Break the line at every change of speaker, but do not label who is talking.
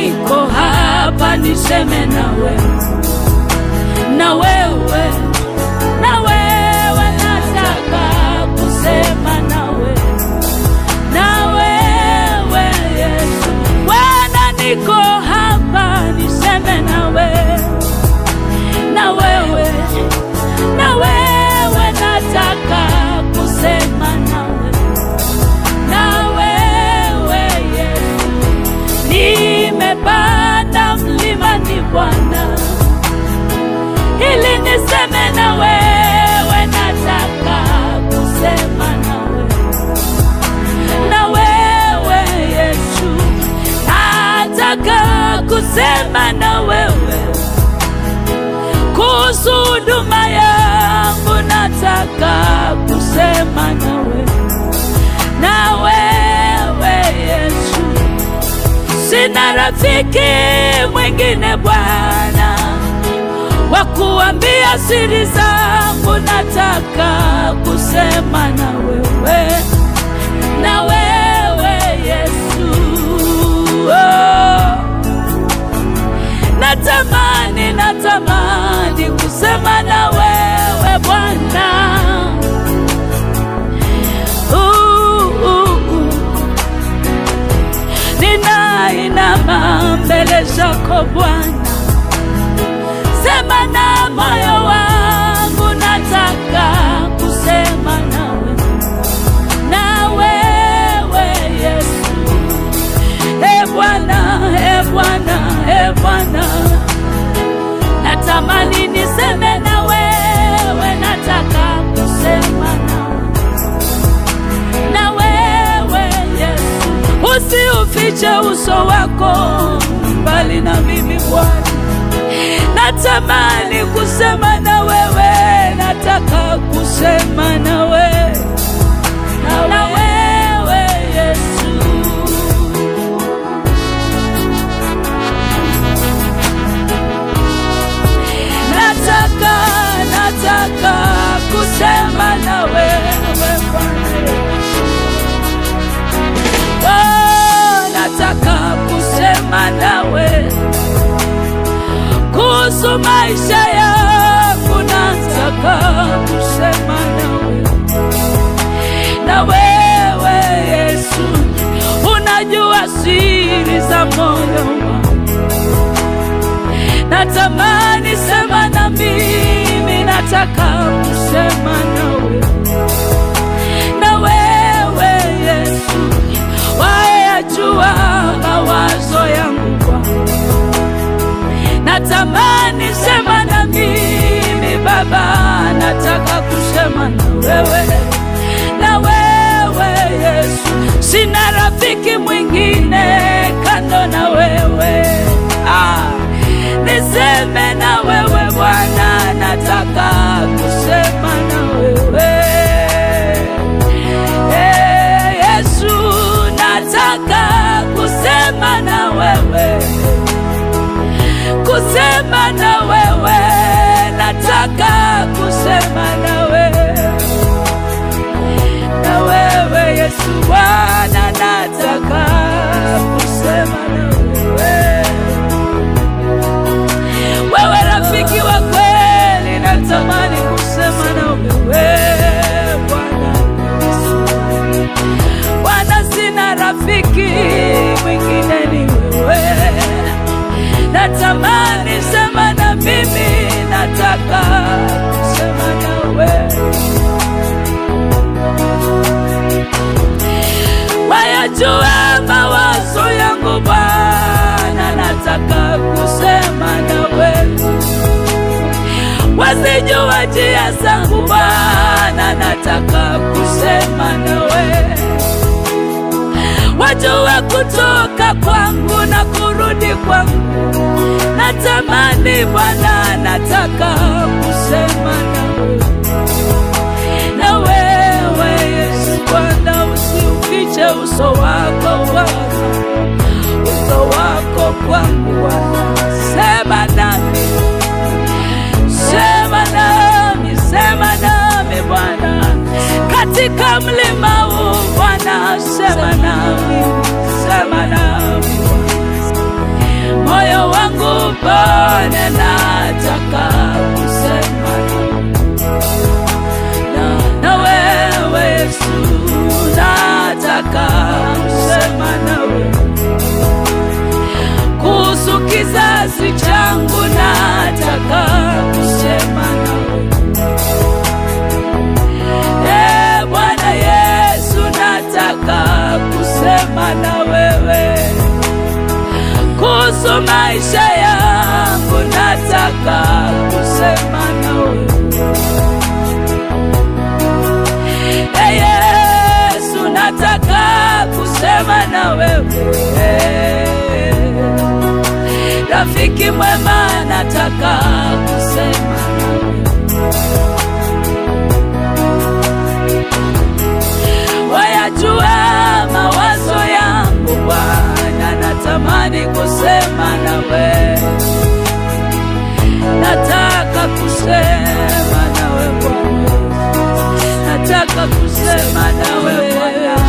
niko hapa niseme na wewe, na wewe, na wewe, nataka kusema na wewe, na wewe Yesu, Bwana, niko hapa niseme na wewe, na wewe, na wewe, nataka kusema na wewe, na wewe Yesu nimepanda mlimani Bwana, ili niseme na wewe, nataka kusema na wewe, na wewe Yesu, nataka kusema na wewe kuhusu huduma yangu, nataka kusema na wewe, na wewe Yesu sina rafiki mwingine Bwana wa kuambia siri zangu, nataka kusema na wewe, na wewe Yesu. Oh, natamani, natamani kusema na wewe Bwana. Uh, uh, uh ninainama mbele zako Bwana, sema na moyo wangu, nataka kusema nawe, na wewe Yesu. E Bwana, e Bwana, e Bwana, natamani niseme na wewe, nataka kusema nawe na wewe Yesu, usiufiche uso wako mbali na mimi Bwana. Natamani kusema na wewe, nataka kusema na wewe, na wewe Yesu. Nataka, nataka kusema na wewe Bwana. Oh, nataka kusema nawe kuhusu maisha yangu, nataka kusema nawe, na wewe Yesu, unajua siri za moyo wangu. Natamani sema na mimi, nataka kusema nawe na wewe Yesu, wayajua mawazo yangu Bwana. Natamani sema na mimi Baba, nataka kusema na wewe, na wewe Yesu, sina rafiki mwingine kando na wewe ah, niseme na wewe Bwana, nataka kusema na wewe Eh, Yesu, nataka kusema na wewe, kusema na wewe, nataka kusema na wewe, na wewe Yesu Bwana, nataka kusema na wewe, wewe rafiki wa kweli, natamani kusema na wewe Bwana Yesu. Bwana, sina rafiki mwingine, ni wewe. Natamani sema na mimi, nataka kusema nawe. Wayajua mawazo yangu Bwana, nataka kusema nawe. Wazijua njia zangu Bwana, nataka kusema nawe wajua kutoka kwangu na kurudi kwangu. Natamani Bwana, nataka kusema nawe, na wewe Yesu Bwana, usiufiche uso wako Bwana, uso wako kwangu Bwana, sema nami, sema nami, sema nami Bwana, katika mlima huu Bwana, sema nami, sema nami upone, nataka kusema na, na wewe Yesu, nataka kusema nawe kuhusu kizazi changu, nataka kusema nawe e Bwana Yesu, nataka kusema na wewe kuhusu maisha yangu, nataka kusema nawe e Yesu, nataka kusema na wewe rafiki mwema, nataka kusema nawe wayajua mawazo yangu Bwana, natamani kusema nawe, nataka kusema nawe Bwana, nataka kusema nawe Bwana.